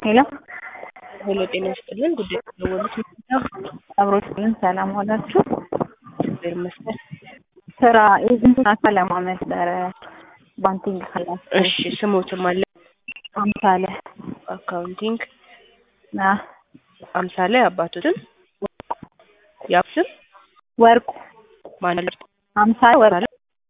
ሄሎ ሄሎ ጤና ይስጥልን። ጉዳይ ደወሉት ነው። አብሮችልን ሰላም ዋላችሁ። እግዚአብሔር ይመስገን። ስራ ኤጀንቱን አካለማ ነበረ ባንኪንግ ክላስ እሺ ስሞትም አለ አምሳለ አካውንቲንግ ና አምሳለ አባቶትን ያብስም ወርቁ ማናለር አምሳለ ወርቁ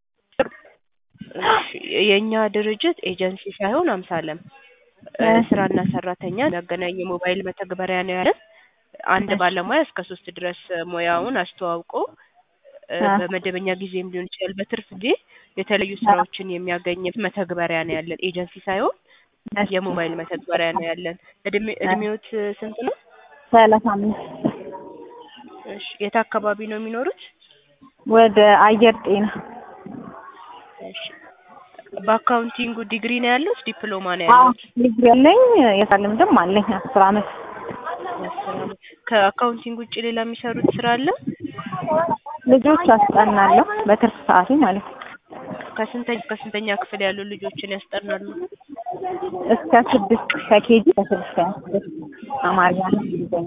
የእኛ ድርጅት ኤጀንሲ ሳይሆን አምሳለም እ ስራና ሰራተኛ የሚያገናኝ የሞባይል መተግበሪያ ነው ያለን። አንድ ባለሙያ እስከ ሶስት ድረስ ሙያውን አስተዋውቆ እ በመደበኛ ጊዜም ሊሆን ይችላል በትርፍ ጊዜ የተለያዩ ስራዎችን የሚያገኝ መተግበሪያ ነው ያለን። ኤጀንሲ ሳይሆን የሞባይል መተግበሪያ ነው ያለን። እድሜ እድሜዎት ስንት ነው? ሰላሳ አምስት እሺ የት አካባቢ ነው የሚኖሩት? ወደ አየር ጤና እሺ በአካውንቲንጉ ዲግሪ ነው ያሉት? ዲፕሎማ ነው አዎ ያሉት? ዲግሪ ያለኝ የስራ ልምድም አለኝ አስር አመት አስር አመት። ከአካውንቲንግ ውጭ ሌላ የሚሰሩት ስራ አለ? ልጆች አስጠናለሁ በትርፍ ሰዓቴ ማለት ነው። ከስንተኛ ከስንተኛ ክፍል ያሉ ልጆችን ያስጠናሉ? እስከ ስድስት ከኬጂ ከስድስተኛ ክፍል አማርኛና እንግሊዝኛ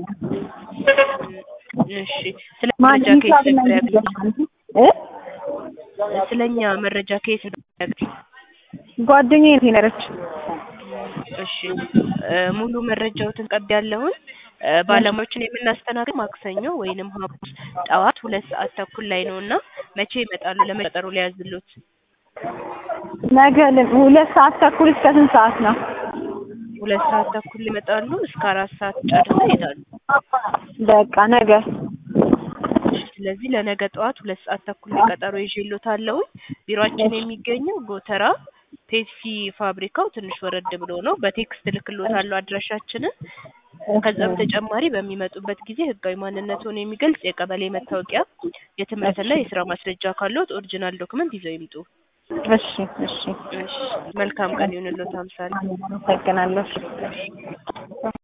እሺ ስለ መረጃ ከየት ነበር ያገኙት? እ ስለኛ መረጃ ከየት ነበር ያገኙት? ጓደኛዬ ናት የነገረችኝ። እሺ እ ሙሉ መረጃዎትን ቀብያለሁኝ። እ ባለሙያዎችን የምናስተናግድ ማክሰኞ ወይንም ሐሙስ ጠዋት ሁለት ሰዓት ተኩል ላይ ነው እና መቼ ይመጣሉ? ለመቀጠሩ ሊያዝሉት ነገ ል- ሁለት ሰዓት ተኩል እስከ ስንት ሰዓት ነው? ሁለት ሰዓት ተኩል ይመጣሉ። እስከ አራት ሰዓት ጨርሰው ይሄዳሉ። በቃ ነገ እሺ ስለዚህ ለነገ ጠዋት ሁለት ሰዓት ተኩል ላይ ቀጠሮ ይዤልዎታለሁ። ቢሮአችን የሚገኘው ጎተራ ፔፕሲ ፋብሪካው ትንሽ ወረድ ብሎ ነው። በቴክስት እልክልዎታለሁ አድራሻችንን። ከዛ በተጨማሪ በሚመጡበት ጊዜ ህጋዊ ማንነትዎን የሚገልጽ የቀበሌ መታወቂያ፣ የትምህርትና የስራ ማስረጃ ካለዎት ኦሪጂናል ዶክመንት ይዘው ይምጡ። እሺ እሺ እሺ መልካም ቀን ይሁንልዎት አምሳል። አመሰግናለሁ።